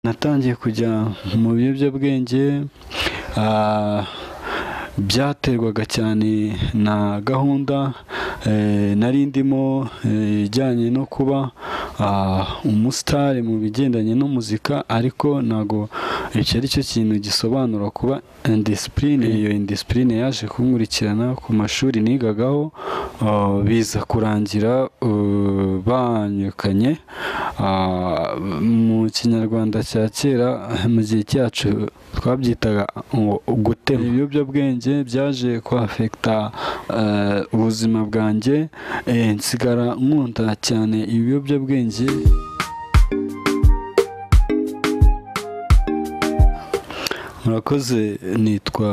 natangiye kujya mu biyobyabwenge byaterwaga cyane na gahunda nari ndimo ijyanye no kuba umusitari mu bigendanye no muzika ariko ntabwo icyo ari cyo kintu gisobanura kuba indisipurine iyo indisipurine yaje kunkurikirana ku mashuri nigagaho biza kurangira banyukanye mu kinyarwanda cya kera mu gihe cyacu twabyitaga gutema ibiyobyabwenge byaje kwafekita ubuzima bwanjye nsigara nkunda cyane ibiyobyabwenge murakoze nitwa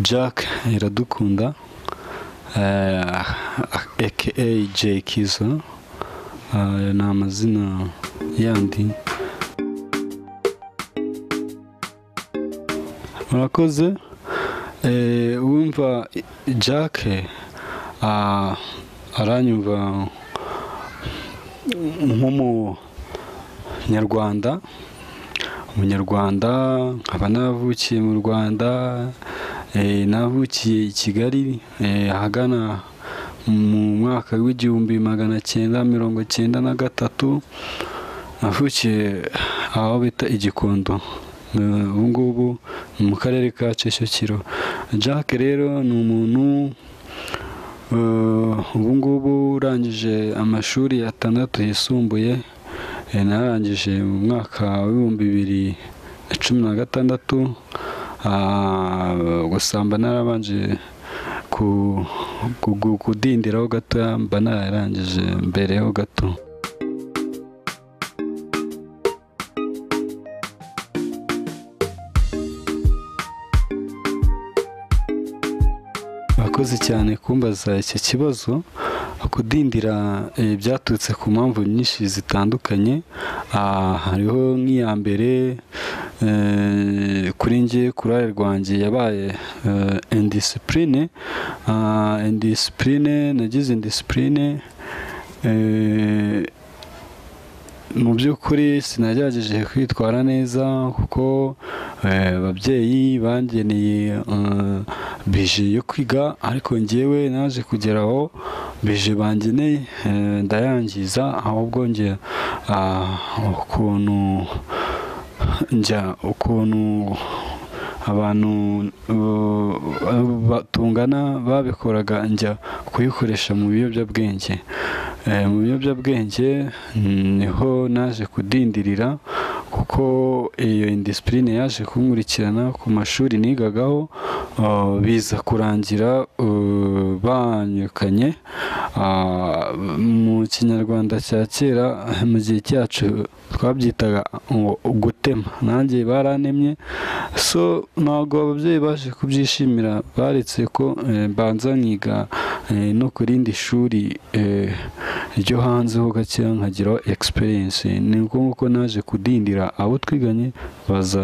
jack iradukunda aka jay kizo ni amazina yandi murakoze wumva jack aranyumva nk'umunyarwanda umunyarwanda nkaba navukiye mu rwanda navukiye i kigali ahagana mu mwaka w'igihumbi magana cyenda mirongo cyenda na gatatu navukiye aho bita igikondo ubu ngubu ni mu karere ka Kicukiro jack rero ni umuntu ubu ngubu urangije amashuri atandatu yisumbuye narangije mu mwaka w'ibihumbi bibiri na cumi na gatandatu gusamba narabanje kudindiraho gato mba nararangije mbereho gato murakoze cyane kumbaza iki kibazo kudindira byaturutse ku mpamvu nyinshi zitandukanye hariho nk'iya mbere kuri nge kurare rwanjye yabaye indisipurine indisipurine nagize indisipurine mu by'ukuri sinagerageje kwitwara neza kuko ababyeyi bangeneye bije yo kwiga ariko ngewe naje kugera aho bije bangeneye ndayangiza ahubwo nge ukuntu njya ukuntu abantu batungana babikoraga njya kuyikoresha mu biyobyabwenge mu biyobyabwenge niho naje kudindirira kuko iyo indisipurine yaje kunkurikirana ku mashuri nigagaho biza kurangira banyukanye mu kinyarwanda cya kera mu gihe cyacu twabyitaga gutema nanjye baranemye so ntabwo ababyeyi baje kubyishimira baretse ko banza nkiga no ku rindi shuri ryo hanze ho gake nkagiraho egisperiyense ni uko nguko naje kudindira abo twiganye baza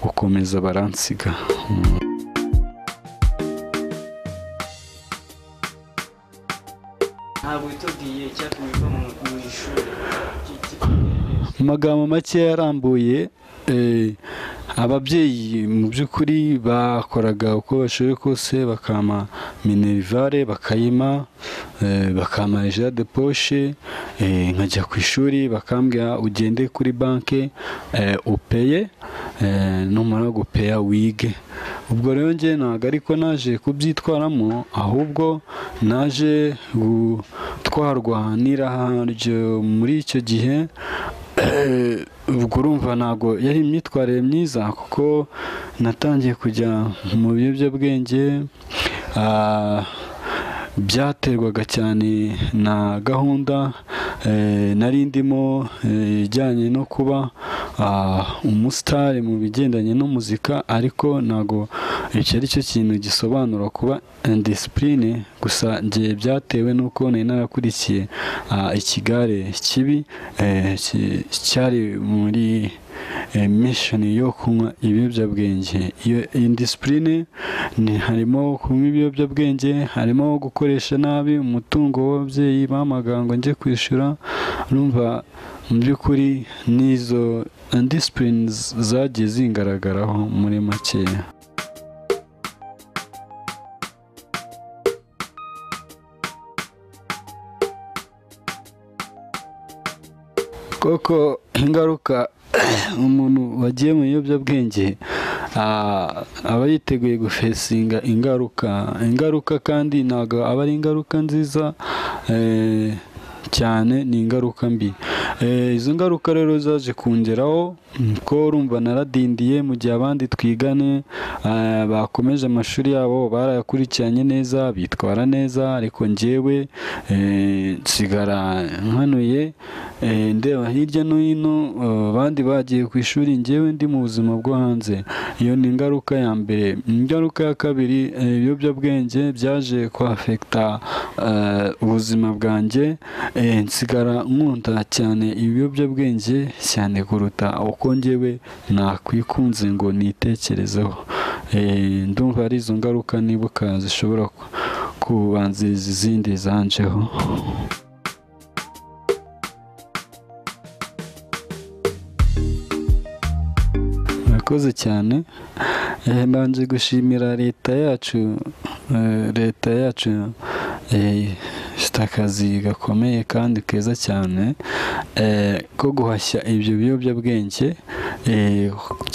gukomeza baransiga ntabwo witubwiye icyatumye uva mu ishuri amagambo make yarambuye ababyeyi mu by'ukuri bakoraga uko bashoboye kose bakama minerivare bakayima bakama ejade de poshe nkajya ku ishuri bakambwira ugende kuri banki upeye numara gupeya wige ubwo rero nge ntabwo ariko naje kubyitwaramo ahubwo naje gutwarwa n'iraha muri icyo gihe ubwo urumva ntabwo yari imyitwarire myiza kuko natangiye kujya mu biyobyabwenge byaterwaga cyane na gahunda nari ndimo ijyanye no kuba umusitari mu bigendanye no muzika ariko ntabwo icyo ari cyo kintu gisobanura kuba indisipurine gusa ngiye byatewe n'uko nari narakurikiye ikigare kibi cyari muri mishoni yo kunywa ibiyobyabwenge iyo indisipurine harimo kunywa ibiyobyabwenge harimo gukoresha nabi umutungo w'ababyeyi bamagango njye kwishyura numva mu by'ukuri n'izo disipurine zagiye zingaragaraho muri makeya koko ingaruka umuntu wagiye mu biyobyabwenge aba yiteguye gufesinga ingaruka ingaruka kandi ntabwo aba ari ingaruka nziza cyane ni ingaruka mbi izo ngaruka rero zaje kongeraho ko urumva naradindiye mu gihe abandi twigane bakomeje amashuri yabo barayakurikiranye neza bitwara neza ariko ngewe nsigara nkanuye ndeba hirya no hino abandi bagiye ku ishuri ngewe ndi mu buzima bwo hanze iyo ni ingaruka ya mbere ingaruka ya kabiri ibiyobyabwenge byaje kwafekita ubuzima bwanjye nsigara nkunda cyane ibiyobyabwenge cyane kuruta uko ngewe nakwikunze ngo nitekerezeho ndumva ari izo ngaruka nibuka zishobora kubanziriza izindi zanjeho murakoze cyane mbanje gushimira leta yacu leta yacu ifite akazi gakomeye kandi keza cyane ko guhashya ibyo biyobyabwenge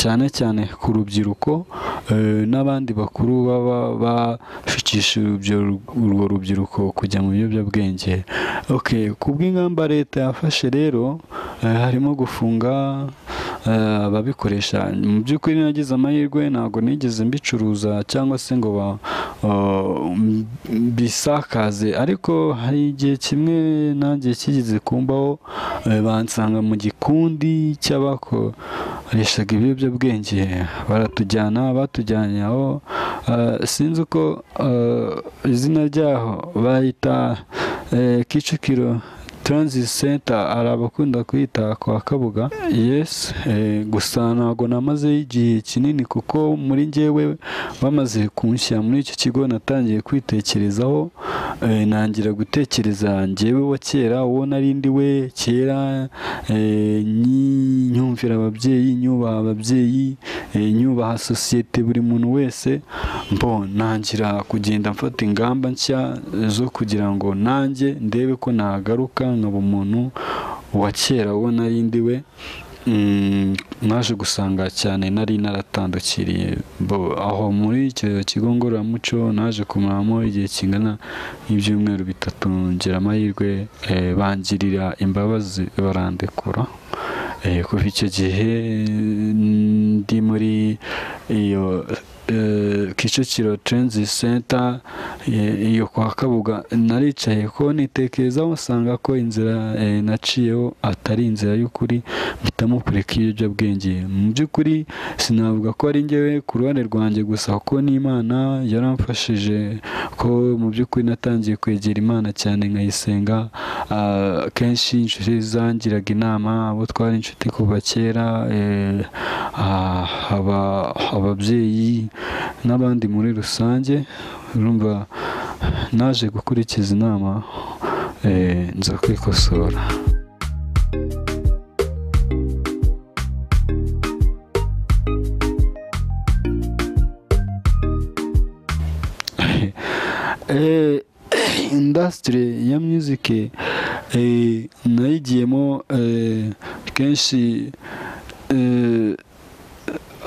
cyane cyane ku rubyiruko n'abandi bakuru baba bashukisha urwo rubyiruko kujya mu biyobyabwenge ku bw'ingamba leta yafashe rero harimo gufunga ababikoresha mu by'ukuri nagize amahirwe ntabwo nigeze mbicuruza cyangwa se ngo bisakaze ariko hari igihe kimwe nanjye kigeze kumbaho bansanga mu gikundi cy'abakoreshaga ibiyobyabwenge baratujyana batujyanye aho sinzi uko izina ryaho bahita kicukiro transit center hari abakunda kwita kwa kabuga yes gusa ntabwo namazeyo igihe kinini kuko muri ngewe bamaze kunshyira muri icyo kigo natangiye kwitekerezaho nangira gutekereza ngewe wa kera uwo nari ndi we kera nyumvira ababyeyi nyubaha ababyeyi nyubaha sosiyete buri muntu wese mbo nangira kugenda mfata ingamba nshya zo kugira ngo nanjye ndebe ko nagaruka nkaba umuntu wa kera uwo nari ndi we mwaje gusanga cyane nari naratandukiriye aho muri icyo kigo ngororamuco naje kumaramo igihe kingana n'ibyumweru bitatu ngira amahirwe bangirira imbabazi barandekura kuva icyo gihe ndi muri iyo kicukiro transit center iyo kwa kabuga naricaye ko nitekerezaho usanga ko inzira naciyeho atari inzira y'ukuri mpitamo kureka ibiyobyabwenge mu by'ukuri sinavuga ko ari ngewe ku ruhande rwanjye gusa kuko n'imana yaramfashije ko mu by'ukuri natangiye kwegera imana cyane nkayisenga kenshi inshuti zangiraga inama abo twari inshuti kuva kera ababyeyi n'abandi muri rusange urumva naje gukurikiza inama nza kwikosora indasitiri ya muzike nayigiyemo kenshi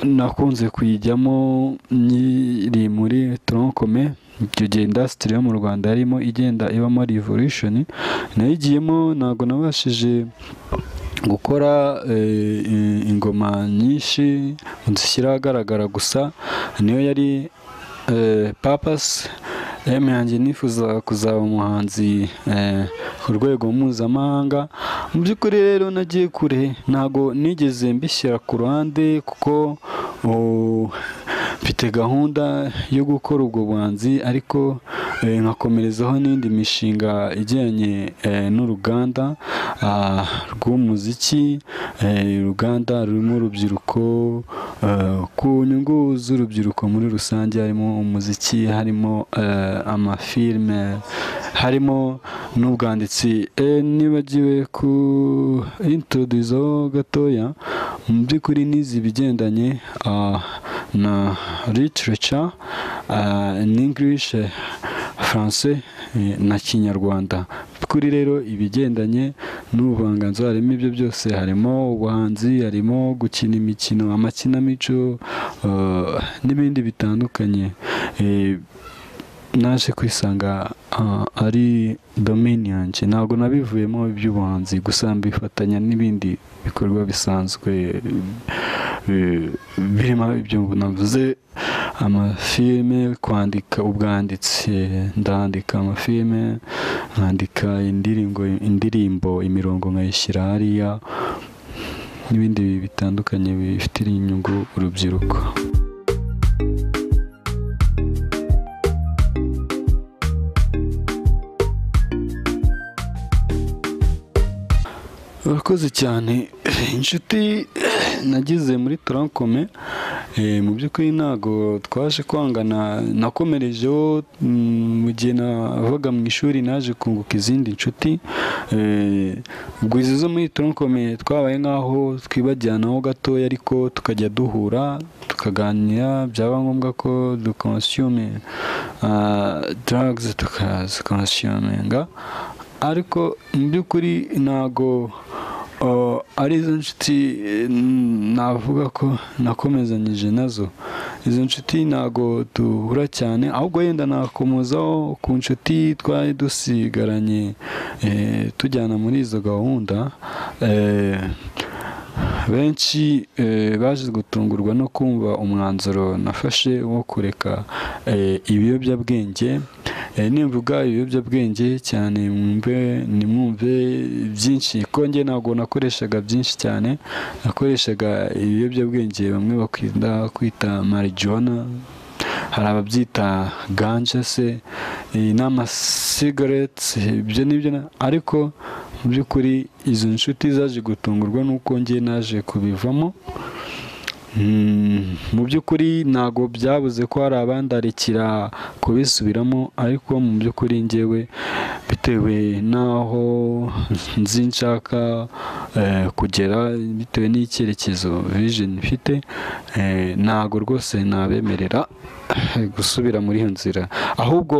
nakunze kuyijyamo nyiri muri toronkome icyo gihe indasitiri yo mu rwanda yarimo igenda ibamo rivolushoni nayigiyemo ntabwo nabashije gukora ingoma nyinshi zishyira ahagaragara gusa niyo yari papasi emu yanjye nifuza kuzaba umuhanzi ku rwego mpuzamahanga mu by'ukuri rero nagiye kure ntabwo nigeze mbishyira ku ruhande kuko mfite gahunda yo gukora ubwo buhanzi ariko nkakomerezaho n'indi mishinga ijyanye n'uruganda rw'umuziki uruganda rurimo urubyiruko ku nyungu z'urubyiruko muri rusange harimo umuziki harimo amafilime harimo n'ubwanditsi nibagiwe ku introduzaho gatoya mu by'ukuri nizi ibigendanye ah, na literature ah, in english eh, français eh, na kinyarwanda kuri rero ibigendanye n'ubuvanganzo harimo ibyo byose harimo ubuhanzi harimo gukina imikino amakinamico eh, n'ibindi bitandukanye Eh, naje kwisanga ah, ari domini yanjye ntabwo nabivuyemo iby'ubuhanzi gusa mbifatanya n'ibindi bikorwa bisanzwe eh, birimo ibyo navuze amafilime kwandika ubwanditsi ndandika amafilime nkandika indirimbo indirimbo imirongo nkayishyira hariya n'ibindi bitandukanye bifitiye inyungu urubyiruko urakoze cyane inshuti nagize muri tarankome eh, mu by'ukuri ntabwo twaje kwangana nakomerejeho mm, mu gihe navaga mu ishuri naje kunguka izindi nshuti eh, ubwo izi zo muri tarankome twabaye nk'aho twibajyanaho gatoya ariko tukajya duhura tukaganira byaba ngombwa ko dukonsume drugs tukazikonsuminga ariko mu by'ukuri ntabwo uh, ari izo nshuti eh, navuga ko nakomezanyije nazo izo nshuti ntabwo duhura cyane ahubwo yenda nakomozaho ku nshuti twari dusigaranye eh, tujyana muri izo gahunda eh, benshi eh, baje gutungurwa no kumva umwanzuro nafashe wo kureka eh, ibiyobyabwenge Eh, nimvuga ibiyobyabwenge cyane mwumve nimwumve byinshi ko njye ntabwo nakoreshaga byinshi cyane nakoreshaga ibiyobyabwenge bamwe bakunda kwita marijuwana hari ababyita ganje se eh, n'amasigareti ibyo nibyo na- ariko mu by'ukuri izo nshuti zaje gutungurwa n'uko njye naje kubivamo Mm, mu by'ukuri ntabwo byabuze ko hari abandarikira kubisubiramo ariko mu by'ukuri ngewe bitewe n'aho nzi nshaka eh, kugera bitewe n'icyerekezo vision mfite eh, ntabwo rwose nabemerera gusubira muri iyo nzira ahubwo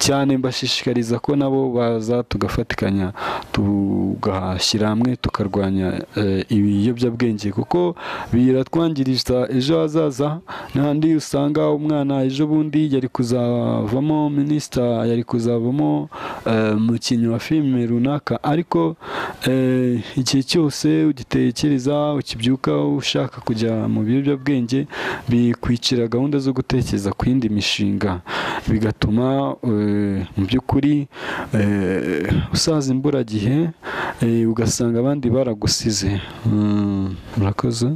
cyane mbashishikariza ko nabo baza tugafatikanya tugashyira hamwe tukarwanya eh, ibiyobyabwenge kuko biratwangiriza ejo hazaza n'ahandi usanga umwana ejo bundi yari kuzavamo minisita yari kuzavamo eh, umukinnyi wa filime runaka ariko eh, igihe cyose ugitekereza ukibyuka ushaka kujya mu biyobyabwenge bikwicira gahunda zo gutekereza ku yindi mishinga bigatuma eh, mu by'ukuri eh, usaza imburagihe eh, ugasanga abandi baragusize Mm, murakoze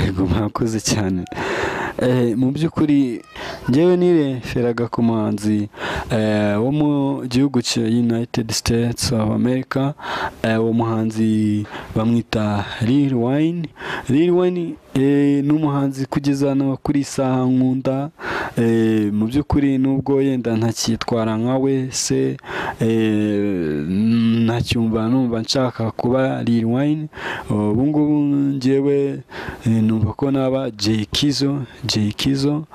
Ego mwakoze cyane Eh, mu by'ukuri njyewe nireferaga ku muhanzi eh, wo mu gihugu cya United States of America Eh, uwo muhanzi bamwita Lil Wayne Lil Wayne eh, ni umuhanzi kugeza na kuri isaha nkunda Eh, mu by'ukuri nubwo yenda ntacyitwara nka we se eh, ntacyumva numva nshaka kuba Lil Wayne ubu ngubu njyewe eh, numva ko naba Jay Kizo Jay Kizo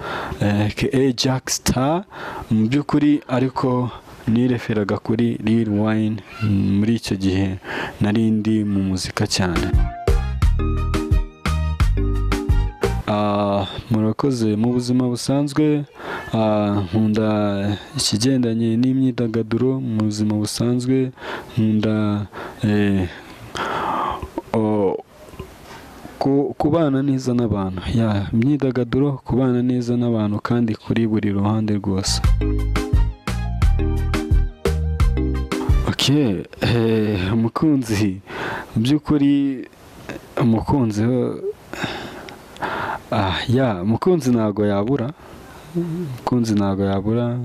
eh, aka Jack Star mu by'ukuri ariko nireferaga kuri Lil Wayne mm, muri icyo gihe nari ndi mu muzika cyane Ah, murakoze mu buzima busanzwe ah, nkunda ikigendanye n'imyidagaduro mu buzima busanzwe nkunda eh, o- ku- kubana neza n'abantu ya imyidagaduro kubana neza n'abantu kandi kuri buri ruhande rwose ok eh, umukunzi mu by'ukuri umukunzi ho- Ah, ya mukunzi ntago yabura mukunzi ntago yabura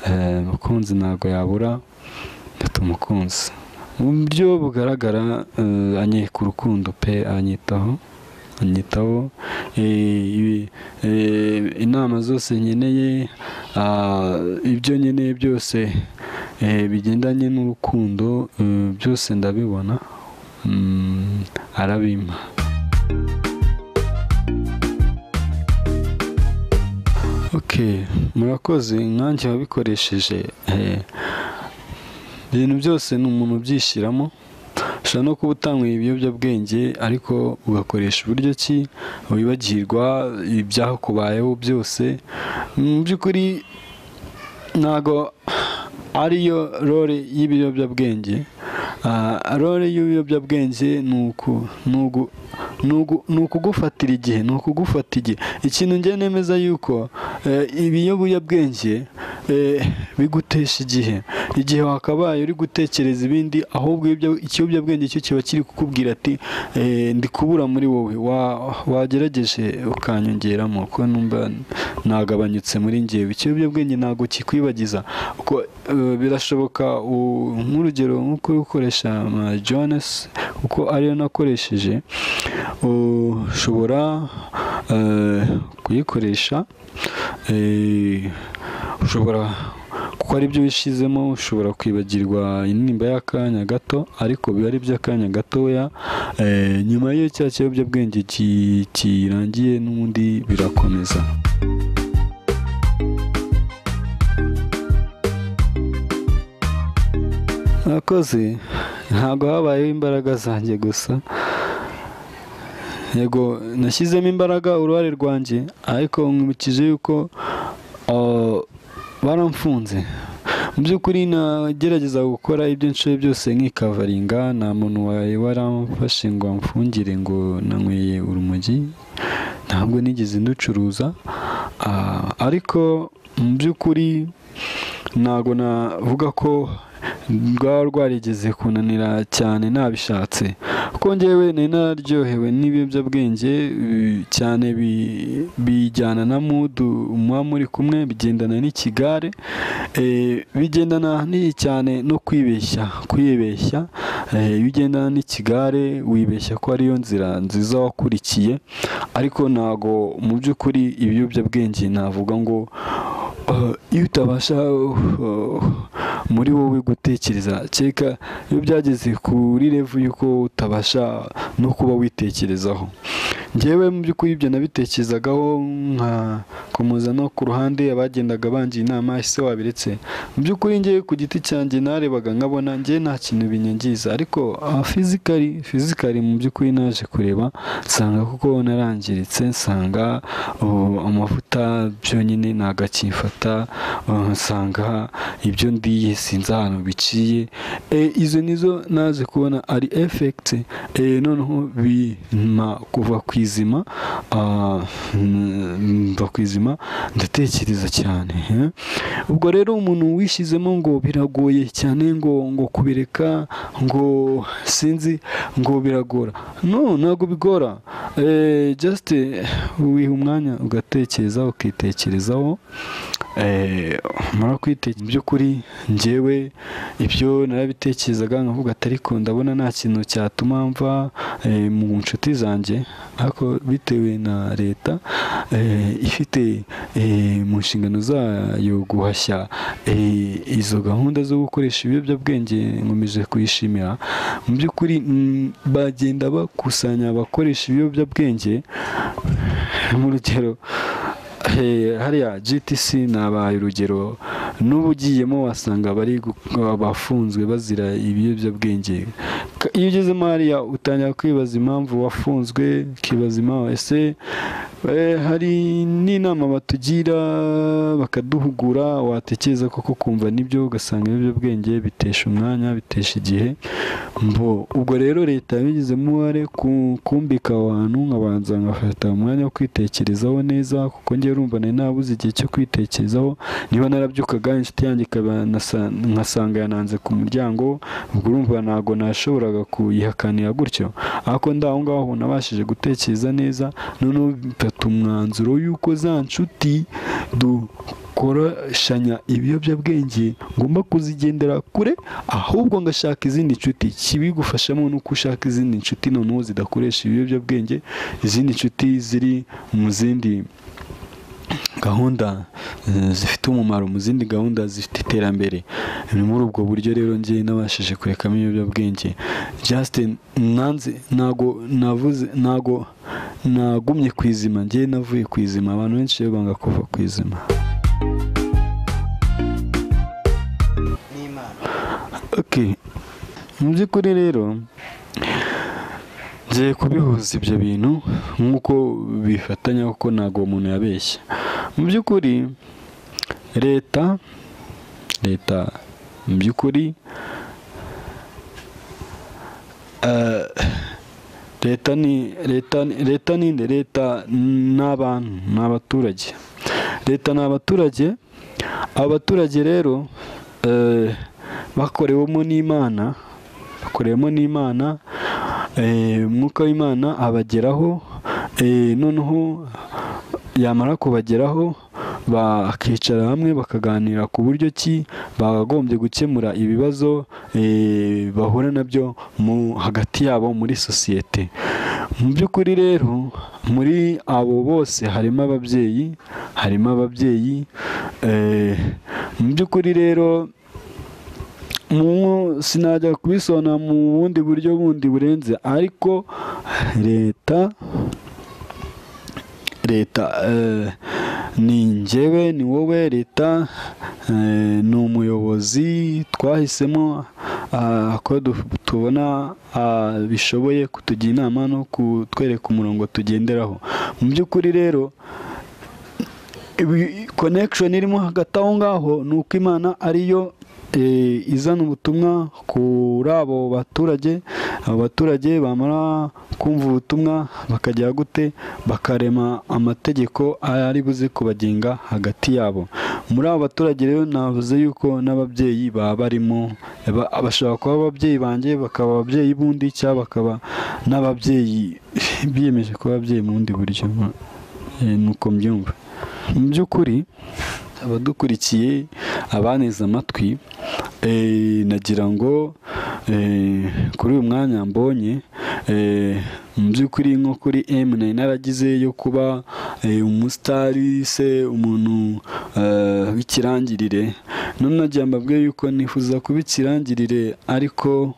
eh, mukunzi ntago yabura mfite umukunzi mu buryo bugaragara eh, anyeka urukundo pe anyitaho anyitaho Eh, ibi- eh, inama zose nkeneye ah, ibyo nkeneye byose eh, bigendanye n'urukundo eh, byose ndabibona Mm, arabimpa ok murakoze nkanjye wabikoresheje eh, ibintu byose ni umuntu ubyishyiramo ushobora no kuba utanyweye ibiyobyabwenge ariko ugakoresha uburyo ki wibagirwa ibyakubayeho byose mu by'ukuri ntabwo ariyo role y'ibiyobyabwenge Ah, role y'ibiyobyabwenge ni uku ni ugu- ni ugu- ni ukugufatira igihe ni ukugufata igihe ikintu njye nemeza yuko eh, ibiyobyabwenge eh, bigutesha igihe igihe wakabaye uri gutekereza ibindi ahubwo ibyo- ikiyobyabwenge cyo kiba kiri kukubwira ati eh, ndi kubura muri wowe Wa- wagerageje ukanyongeramo ko numva nagabanyutse muri ngewe ikiyobyabwenge ntabwo kikwibagiza Uko, eh, birashoboka u- nk'urugero nk'uko uri gukoresha jones kuko ariyo nakoresheje ushobora eh, kuyikoresha eh, ushobora kuko ari byo wishizemo ushobora kwibagirwa intimba y'akanya gato ariko biba ari iby'akanya gatoya Eh, nyuma y'iyo cya kiyobyabwenge ki- kirangiye n'ubundi birakomeza murakoze ntabwo habayeho imbaraga zanjye gusa yego nashyizemo imbaraga uruhare rwanjye ariko nkurikije yuko ah, baramfunze mu by'ukuri nagerageza gukora ibyo nshoboye byose nkikavaringa nta muntu wawe waramfashe ngo amfungire ngo nanyweye urumogi ntabwo nigeze nducuruza Ah, ariko mu by'ukuri ntabwo navuga ko rwaba rwarigeze kunanira cyane ntabishatse kuko ngewe nari nararyohewe n'ibiyobyabwenge eh, cyane bi- bijyana na mudu muba muri kumwe bigendana n'ikigare eh, bigendana n'iyi cyane no kwibeshya kwibeshya eh, iyo ugendana n'ikigare wibeshya ko ariyo nzira nziza wakurikiye ariko ntago mu by'ukuri ibiyobyabwenge navuga ngo Uh, iyo utabasha uh, uh, muri wowe gutekereza cyeka iyo byageze kuri revu yuko utabasha no kuba witekerezaho njyewe mu by'ukuri ibyo nabitekerezagaho nkakomeza no ku ruhande abagendaga bangira inama ese wabiretse mu by'ukuri njyewe ku giti cyanjye narebaga nkabona njyewe nta kintu binyangiza ariko fizikari fizikari mu by'ukuri naje kureba nsanga kuko narangiritse nsanga uh, amavuta byonyine ntabwo akimfata uh, nsanga ibyo ndiye sinzi ahantu biciye Eh, izo nizo naje kubona ari efekiti noneho bima kuva ku izima ah, mm, mva ku izima ndatekereza cyane eh. ubwo rero umuntu wishyizemo ngo biragoye cyane ngo ngo kubireka ngo sinzi ngo biragora no ntabwo bigora Eh, just eh, wiha umwanya ugatekereza ukitekerezaho Eh, mara kwite mu by'ukuri njyewe ibyo narabitekerezaga nkavuga ati ariko ndabona nta kintu cyatuma mva eh, mu nshuti zanjye ariko bitewe na leta eh, ifite eh, mu nshingano zayo guhashya eh, izo gahunda zo gukoresha ibiyobyabwenge nkomeje kuyishimira mu by'ukuri mm, bagenda bakusanya abakoresha ibiyobyabwenge mu rugero Eh, hariya GTC nabaye urugero n'ubu ugiyemo wasanga bari gu- abafunzwe bazira ibiyobyabwenge Ka- iyo ugezemo hariya utangira kwibaza impamvu wafunzwe ukibaza impamvu ese eh, hari n'inama batugira bakaduhugura watekereza koko kumva nibyo ugasanga ibiyobyabwenge bitesha umwanya bitesha igihe mbo ubwo rero leta yabigizemo uruhare ku- kumbika aho hantu nkabanza nkafata umwanya wo kwitekerezaho neza kuko ngewe urumva nari nabuze igihe cyo kwitekerezaho niba narabyukaga inshuti yanjye ikaba nasa- nkasanga yananze ku muryango ubwo urumva ntabwo nashoboraga kuyihakanira gutyo ariko ndi aho ngaho nabashije gutekereza neza noneho mfata bafata umwanzuro y'uko za nshuti dukorashanya ibiyobyabwenge ngomba kuzigendera kure ahubwo ngashaka izindi nshuti kibigufashamo ni uko ushaka izindi nshuti noneho zidakoresha ibiyobyabwenge izindi nshuti ziri mu zindi gahunda eh, zifite umumaro mu zindi gahunda zifite iterambere ni muri ubwo buryo rero ngiye nabashije kurekamo ibiyobyabwenge Justin nanze ntago navuze ntago nagumye ku izima ngiye navuye ku izima abantu benshi rero banga kuva ku izima n'imana okay mu by'ukuri rero ngiye kubihuza ibyo bintu nk'uko bifatanya kuko ntabwo umuntu yabeshya mu by'ukuri leta leta mu by'ukuri eh, leta ni leta ni- leta ni nde? leta n'abantu ni abaturage leta ni abaturage abaturage rero eh, bakorewemo n'imana bakorewemo n'imana eh, umwuka w'imana abageraho eh, noneho yamara kubageraho bakicara hamwe bakaganira ku buryo ki bakagombye gukemura ibibazo eh, bahura nabyo mu hagati yabo muri sosiyete mu by'ukuri rero muri abo bose harimo ababyeyi harimo ababyeyi eh, mu by'ukuri rero mu sinajya kubisona mu bundi buryo bundi burenze ariko leta leta eh, ni njyewe ni wowe leta eh, ni umuyobozi twahisemo ah, ko du- tubona ah, bishoboye kutugira inama no kutwereka umurongo tugenderaho mu by'ukuri rero ibi- connection irimo hagati aho ngaho ni uko imana ariyo eh, izana ubutumwa kuri abo baturage abo baturage bamara kumva ubutumwa bakajya gute bakarema amategeko ari buze kubagenga hagati yabo muri abo baturage rero navuze yuko n'ababyeyi baba barimo ba- bashobora kuba ababyeyi banjye bakaba ababyeyi bundi cyangwa bakaba n'ababyeyi biyemeje kuba ababyeyi mu bundi buryo Eh, nuko mbyumva mu by'ukuri abadukurikiye abaneze amatwi eh, nagira ngo eh, kuri uyu mwanya mbonye eh, mu by'ukuri nko kuri M nari naragize yo kuba eh, umusitari se umuntu eh, w'ikirangirire none nagira mbabwe yuko nifuza kuba ikirangirire ariko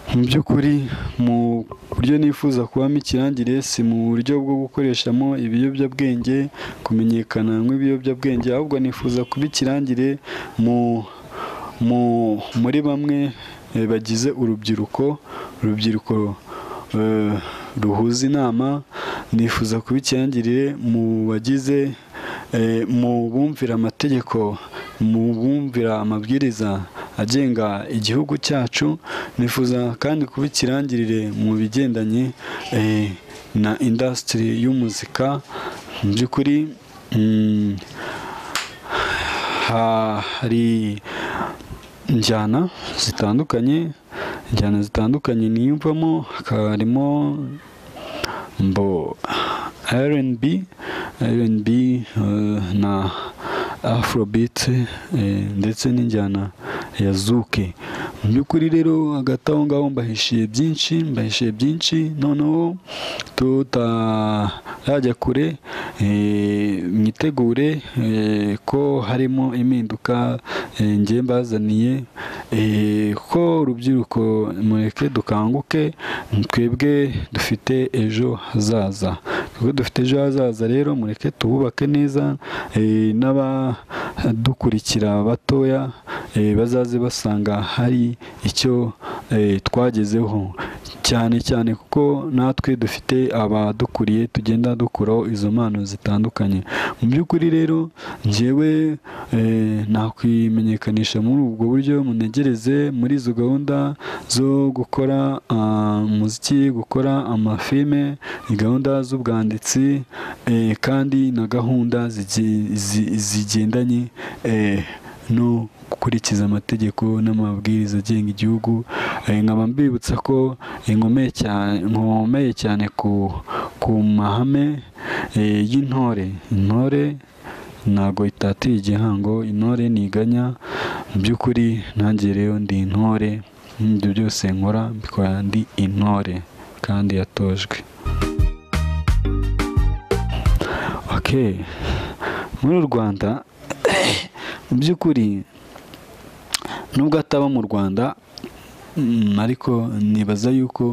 mu by'ukuri mu buryo nifuza kubamo ikirangire si mu buryo bwo gukoreshamo ibiyobyabwenge kumenyekana nk'ibiyobyabwenge ahubwo nifuza kuba ikirangire mu mu muri bamwe eh, bagize urubyiruko urubyiruko eh, ruhuza inama nifuza kuba ikirangirire mu bagize eh, mu bumvira amategeko mu bumvira amabwiriza agenga igihugu cyacu nifuza kandi kuba ikirangirire mu bigendanye eh, na indasitiri y'umuzika mu by'ukuri mm, hari injyana zitandukanye injyana zitandukanye niyumvamo hakaba harimo mbo rnb rnb eh, na afrobeat eh, ndetse n'injyana ya zuke mu by'ukuri rero hagati aho ngaho mbahishiye byinshi mbahishiye byinshi noneho tutarajya kure eh, mwitegure eh, ko harimo impinduka eh, njye mbazaniye eh, ko urubyiruko mureke dukanguke twebwe dufite ejo hazaza twebwe dufite ejo hazaza rero mureke tububake neza eh, n'abadukurikira batoya eh, bazaze basanga hari icyo eh, twagezeho cyane cyane kuko natwe dufite abadukuriye tugenda dukuraho izo mpano zitandukanye mu by'ukuri rero njyewe eh, nakwimenyekanisha muri ubwo buryo munegereze muri izo gahunda zo gukora ah, umuziki gukora amafilme ni gahunda z'ubwanditsi eh, kandi na gahunda zigi- zi- zigendanye eh, no gukurikiza amategeko n'amabwiriza agenga igihugu Eh, nkaba mbibutsa ko inkomeye cyane nkomeye cyane ku ku mahame eh, y'intore intore ntabwo itatiye igihango intore ntiganya mu by'ukuri nanjye rero ndi intore ibyo byose nkora mbikora ndi intore kandi yatojwe ok muri u rwanda mu by'ukuri nubwo ataba mu rwanda Mm, ariko nibaza yuko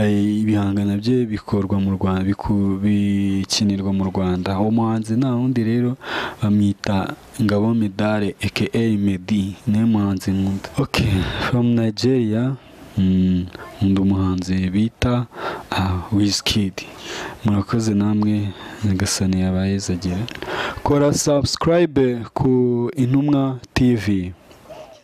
eh, ibihangano bye bikorwa mu Rwanda biku- bikinirwa mu Rwanda uwo muhanzi nta wundi rero bamwita Ngabo Medare aka Medi niwe muhanzi nkunda okay from Nigeria mm, nkunda umuhanzi bita ah, Wizkid murakoze namwe nyagasani yabayezagira kora subscribe ku Intumwa TV